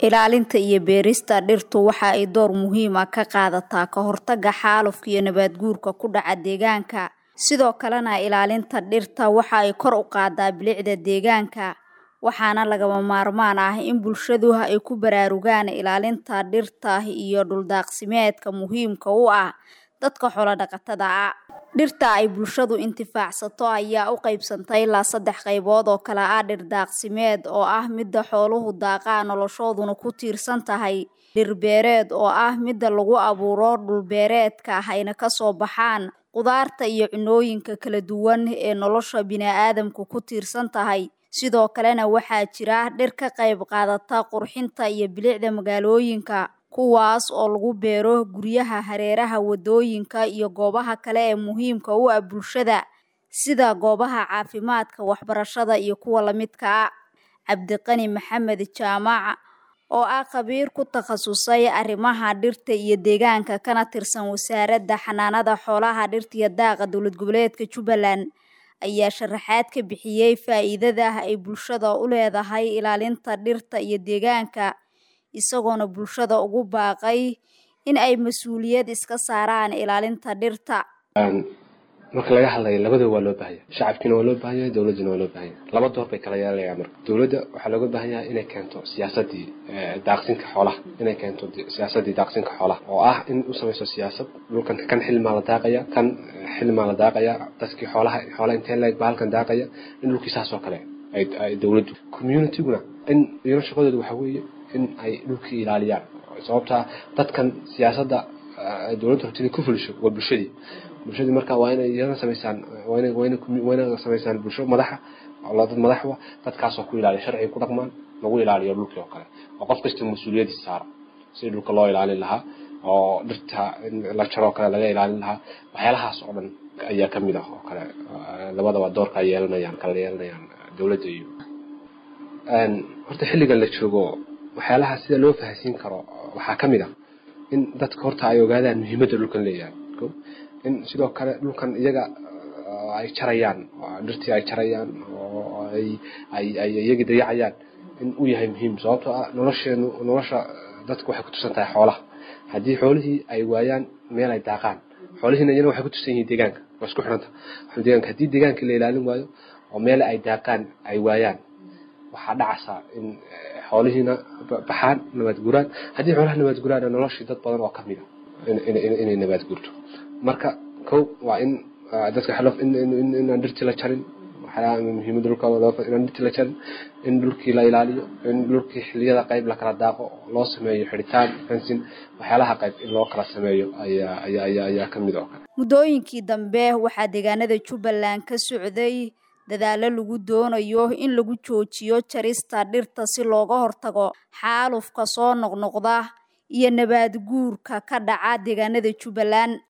Ilaalinta iyo beerista dhirtu waxa ay door muhiim ah ka qaadataa ka hortagga xaalufka iyo nabaad guurka ku dhaca deegaanka. Sidoo kalena ilaalinta dhirta waxa ay kor u qaadaa bilicda deegaanka, waxaana lagama maarmaan ah in bulshadu ay ku baraarugaan ilaalinta dhirta iyo dhul-daaqsimeedka muhiimka u ah dadka xoolo-dhaqatada ah. Dhirta ay bulshadu intifaacsato ayaa u qaybsanta ilaa saddex qaybood oo kala ah dhir daaqsimeed oo ah midda xooluhu daaqaan noloshooduna ku tiirsan tahay, dhir beereed oo ah midda lagu abuuro dhul beereedka ayna ka soo baxaan khudaarta iyo cunnooyinka kala duwan ee nolosha bini'aadamku ku tiirsan tahay. Sidoo kalena waxaa jira dhir ka qayb qaadata qurxinta iyo bilicda magaalooyinka, kuwaas oo lagu beero guryaha, hareeraha wadooyinka iyo goobaha kale ee muhiimka u ah bulshada sida goobaha caafimaadka, waxbarashada iyo kuwa la midka ah. Cabdiqani Maxamed Jaamac oo ah khabiir ku takhasusay arrimaha dhirta iyo deegaanka kana tirsan Wasaaradda Xanaanada Xoolaha, Dhirta iyo Daaqa Dowlad Goboleedka Jubbaland ayaa sharaxaad ka bixiyay faa'iidada ay bulshada u leedahay ilaalinta dhirta iyo deegaanka, isagoona bulshada ugu baaqay in ay mas'uuliyad iska saaraan ilaalinta dhirta. marka laga hadlayo labadaba waa loo baahan yahay shacabkiina waa loo baahan yahay dowladdina waa loo baahan yahay laba door bay kala yeelanayaan marka dowladda waxaa looga baahan yahay inay keento siyaasadii daaqsinka xoolaha inay keento siyaasadii daaqsinka xoolaha oo ah in u samayso siyaasad dhulkan kan xilmaa la daaqaya kan xilmaa la daaqaya dadkii xoolaha xoolaha intee leeg baa halkan daaqaya in dhulkii saas oo kale ay ay dowladdu communityguna in iyana shaqadooda waxaa weeye in ay dhulkii ilaaliyaan sababtaa dadkan siyaasadda dowladda rabtida ku fulisho waa bulshadii bulshadii marka waa inay iyana samaysaan waa inay waa inay waa inay samaysaan bulsho madaxa oo dad madaxwa dadkaasoo ku ilaaliya sharciga ku dhaqmaan lagu ilaaliyo dhulkii oo kale oo qof kasta mas-uuliyadiisa saara sidii dhulka loo ilaalin lahaa oo dhirta in la jaro oo kale laga ilaalin lahaa waxyaalahaas oo dhan ayaa ka mid ah oo kale labadaba doorka ay yeelanayaan kala yeelanayaan dowladda iyo horta xilligan la joogo waxyaalaha sida loo fahansiin karo waxaa ka mid ah in dadka horta ay ogaadaan muhiimadda dhulkan leeyahay in sidoo kale dhulkan iyaga ay jarayaan dhirtii ay jarayaan oo ay ay ay iyagii dayacayaan in uu yahay muhiim sababtoo ah nolosheenu nolosha dadku waxay ku tusan tahay xoolaha haddii xoolihii ay waayaan meel ay daaqaan xoolihiina iyana waxay ku tusan yihiin deegaanka waa isku xidhanta deegaanka haddii deegaankii la ilaalin waayo oo meel ay daaqaan ay waayaan waxaa dhacaysaa in xoolihiina baxaan nabaad guraan haddii xoolaha nabaad guraan noloshii dad badan oo kamid a inay nabaad gurto marka kow waa in dadka xalof inaan dhirtii la jarin waxyaalaha muhiimadda dhulka inaan dhirtii la jarin in dhulkii la ilaaliyo in dhulkii xilliyada qayb la kala daaqo loo sameeyo xidhitaan fensin waxyaalaha qayb in loo kala sameeyo ayaa ayaa ayaa ayaa ka mid oo kale muddooyinkii dambe waxaa deegaanada Jubbaland ka socday dadaalo lagu doonayo in lagu joojiyo jarista dhirta si looga hortago xaalufka soo noqnoqda iyo nabaad guurka ka dhaca deegaanada Jubbaland